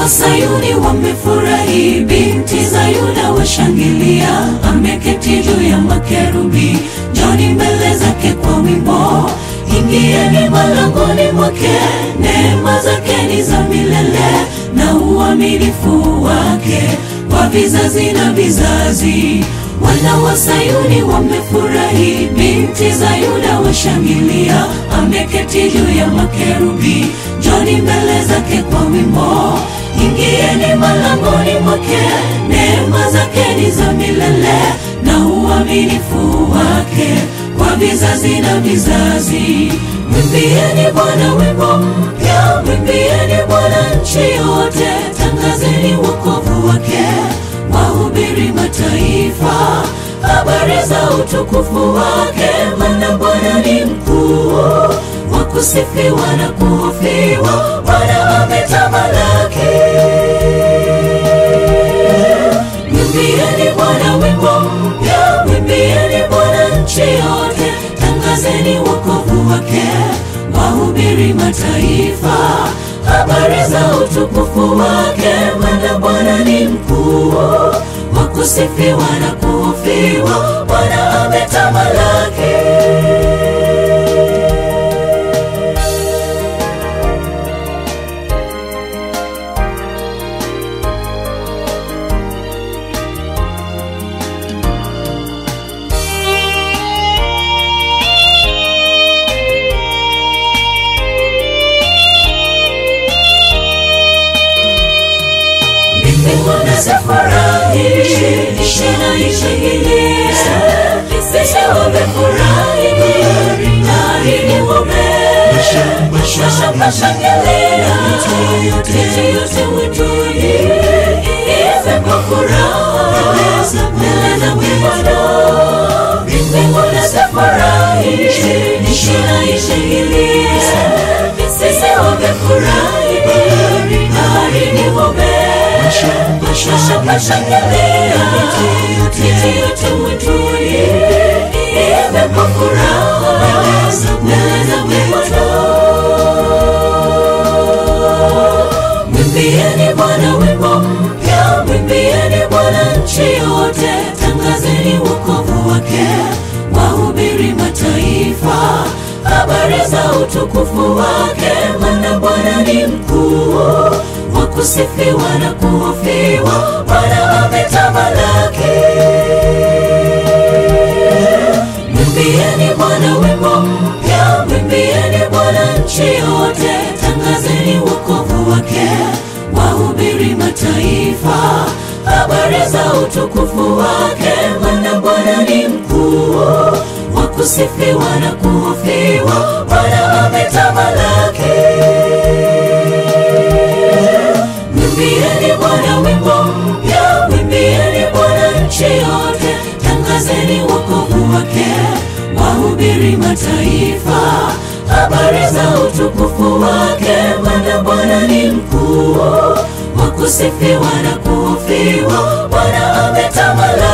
wa Sayuni wamefurahi, binti za Yuda washangilia, ameketi juu ya makerubi. Njoni mbele zake kwa wimbo, ingieni malangoni mwake, neema zake ni za milele na uaminifu wake kwa vizazi na vizazi. Wana wa Sayuni wamefurahi, binti za Yuda washangilia, ameketi juu ya makerubi. Njoni mbele zake kwa wimbo, ingieni malangoni mwake, neema zake ni za milele na uaminifu wake kwa vizazi na vizazi. Mwimbieni Bwana wimbo mpya, mwimbieni Bwana nchi yote, tangazeni wokovu wake, wahubiri mataifa habari za utukufu wake, maana Bwana ni mkuu, wa kusifiwa na kuhofiwa, Bwana ametamalaki. Mwimbieni Bwana wimbo mpya, mwimbieni Bwana nchi yote, tangazeni wokovu wake, wahubiri mataifa habari za utukufu wake, maana Bwana ni mkuu, wa kusifiwa na kuhofiwa, Bwana ametamalaki. Mbinguni zafurahi, nchi na ishangilie, sisi wamefurahi, bahari ng'ombe, mashamba shangilia, miti yote mwituni iimbe kwa furaha, mbele za Bwana. Mbinguni zafurahi, nchi na ishangilie, sisi wamefurahi, bahari ng'ombe mashamba shangilia, miti yote mwituni iimbe kwa furaha, mbele za Bwana. Mwimbieni Bwana wimbo mpya, mwimbieni Bwana nchi yote, tangazeni wokovu wake, wahubiri mataifa habari za utukufu wake, maana Bwana ni mkuu wa kusifiwa na kuhofiwa, Bwana ametamalaki. Mwimbieni Bwana wimbo mpya, mwimbieni Bwana nchi yote, tangazeni wokovu wake, wahubiri mataifa habari za utukufu wake, maana Bwana ni mkuu wa kusifiwa na kuhofiwa, Bwana ametamalaki. Mwimbieni Bwana wimbo mpya, mwimbieni Bwana nchi yote, tangazeni wokovu wake, wahubiri mataifa habari za utukufu wake, maana Bwana ni mkuu wa kusifiwa na kuhofiwa, Bwana ametamalaki.